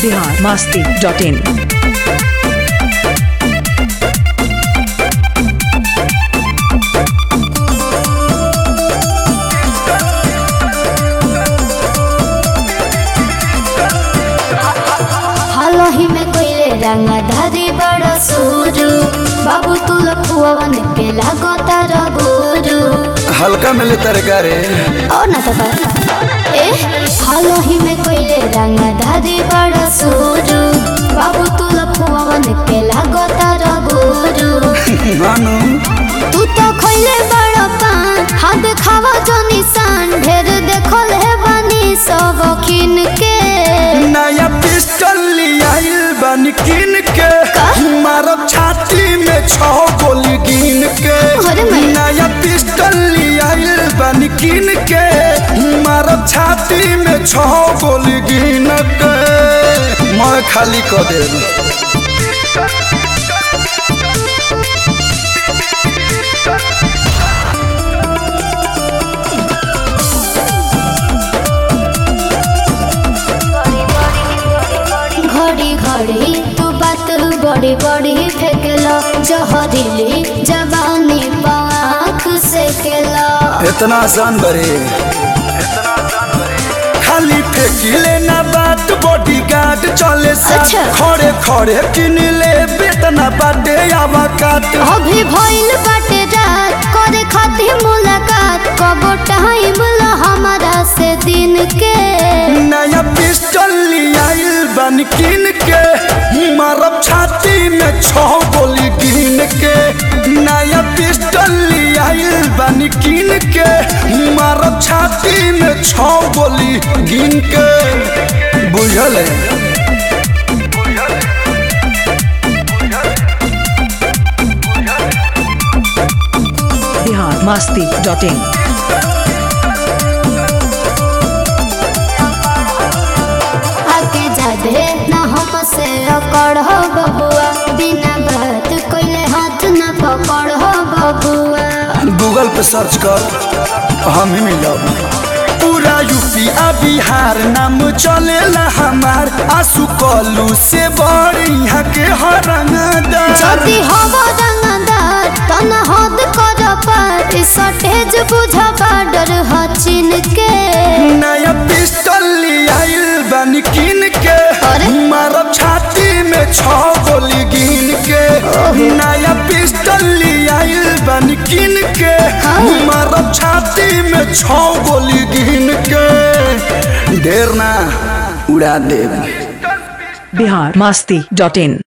Bihar Masti dot in हालही में कोइले रंगा धारी बड़ा सूरू बाबू तू लखुआवन के लागता रगोरू हल्का मिले तरकारी और ना तो ए हालही में कोइले रंगा धारी बड़ा सूरू बाबू तू लखुआवन के लागता रगोरू मानू तू तो खोइले बड़ा पान हाथ खावा जो निशान ढेर देखल है बानी सब खिन के नया पिस्टल लियाइल बन किन के मारब छाती में छह गोली गिन के अरे मैं- नया पिस्टल लियाइल बन किन के मारब छाती में छह गोली गिन के मैं खाली क देब घड़ी घड़ी तू बात बड़ी बड़ी फेंकला जहरीली जवानी पाख से केला इतना आसान बरे खाली फेंकिले ना बात बॉडी गार्ड चले साथ अच्छा। खड़े खड़े किन ले बेतना बाटे आवा काट अभी भइल बाटे रात करे खातिर मुलाकात कबो टाइम ला हमारा से दिन के नया पिस्टल लियाइल बन किन के मारब छाती में छह गोली गिन के नया पिस्टल लियाइल बन किन के मारब छाती में छह गोली गिन के बुझल है बिहार मस्ती डॉट इन आके जादे ना हमसे अकड़ हो बबुआ बिना बात कोइले हाथ ना पकड़ हो बबुआ गूगल पे सर्च कर हम ही मिल जाओ पूरा यूपी आ बिहार नाम चलेला हमार आंसू कलू से बड़ यहाँ के हरंगदार যদি হব রঙদার তন হদ কর পার সটেজ বুঝা বাডর হচিন কে नया पिस्टल लियाइल बन किन के अरे? मारब छाती में छह गोली गिन के नया पिस्टल लियाइल बन किन के हाँ। मारब छाती में छह गोली गिन के ढेर ना उड़ा देब बिहार मस्ती डॉट इन